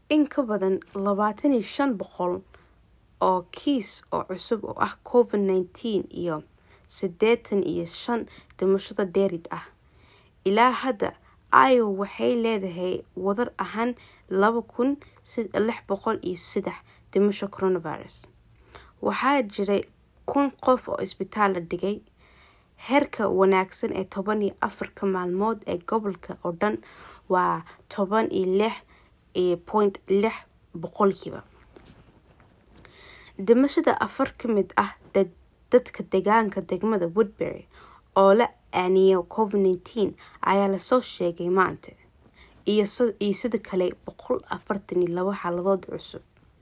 in ka badan labaatan iyo shan boqol oo kiis oo cusub oo ah covid nineteen iyo siddeetan iyo shan dhimashada dheerid ah ilaa hadda iowa waxay leedahay wadar ahaan laba kun lix boqol iyo saddex dhimasho coronavirus waxaa jiray kun qof oo isbitaal la dhigay heerka wanaagsan ee toban iyo afarka maalmood ee gobolka oo dhan waa toban iyo lix iyo point lix boqolkiiba dhimashada afar ka mid ah dadka deegaanka degmada woodbury oo la aaniyo covid nineteen ayaa lasoo sheegay maanta iyo sida kale boqol afartan iyo labo xaaladood cusub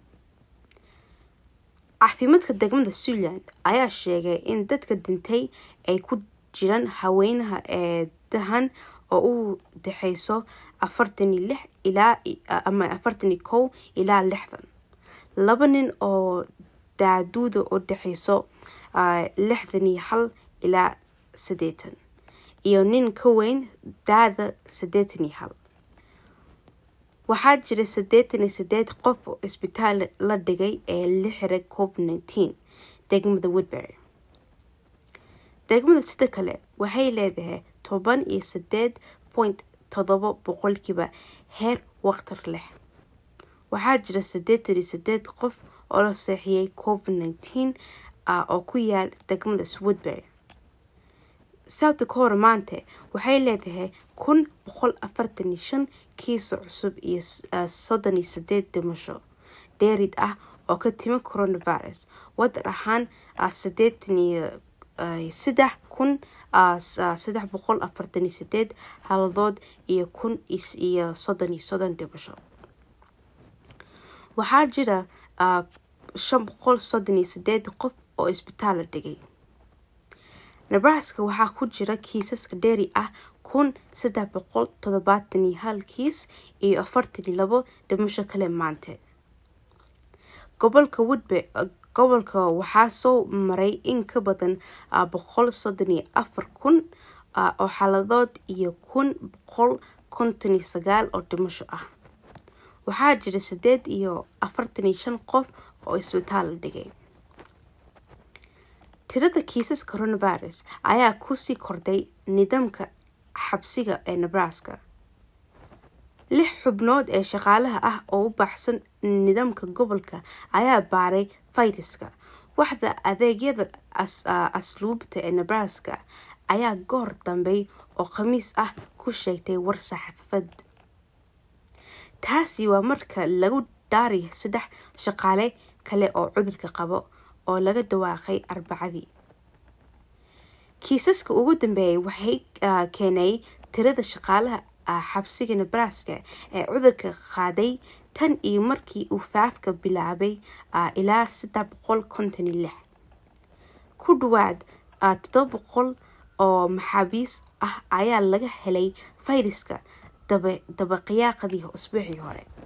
caafimaadka degmada suntland ayaa sheegay in dadka dhintay ay ku jiraan haweenaha ee dahan oo u dhexeyso afartan iyo lix ilaa ama afartan iyo kow ilaa lixdan laba nin oo daaduuda u dhexeyso lixdan iyo hal ilaa siddeetan iyo nin ka weyn daada siddeetan iyo hal waxaa jira siddeetan iyo sideed qof oo isbitaal la dhigay ee la xiray covid nineteen degmada woodbury degmada sida kale waxay leedahay toban iyo sideed point todoba boqolkiiba heer waqtar leh waxaa jira siddeetan iyo sideed qof oo la seexiyay covid nineteen oo ku yaal degmada woodbury south dakota maanta waxay leedahay kun boqol afartan iyo shan kiiso cusub iyo soddon iyo sideed dhimasho dheerid ah oo ka timi coronavirus wadar ahaan siddeetan iyo saddex kun saddex boqol afartan iyo sideed haladood iyo kun iyo soddon iyo soddon dhimasho waxaa jira shan boqol soddon iyo sideed qof oo isbitaal la dhigay nebraska waxaa ku jira kiisaska dheeri ah kun saddex boqol toddobaatan iyo hal kiis iyo afartan iyo labo dhimasho kale maanta gobolka woodbe gobolka waxaa soo maray in ka badan boqol soddon iyo afar kun oo xaaladood iyo kun boqol konton iyo sagaal oo dhimasho ah waxaa jira sideed iyo afartan iyo shan qof oo isbitaal la dhigay tirada kiisas coronavirus ayaa kusii kordhay nidaamka xabsiga ee nebraska lix xubnood ee shaqaalaha ah oo u baxsan nidaamka gobolka ayaa baaray fayraska waxda adeegyada asluubta ee nebraska ayaa goor dambey oo khamiis ah ku sheegtay war saxaafad taasi waa marka lagu dhaariy saddex shaqaale kale oo cudurka qabo oo laga dhawaaqay arbacadii kiisaska ugu dambeeyay waxay keenay tirada shaqaalaha xabsiga nebraska ee cudurka qaaday tan iyo markii uu faafka bilaabay ilaa saddex boqol konton iyo lix ku dhawaad toddoba boqol oo maxaabiis ah ayaa laga helay fayraska dabaqiyaaqadii usbuucii hore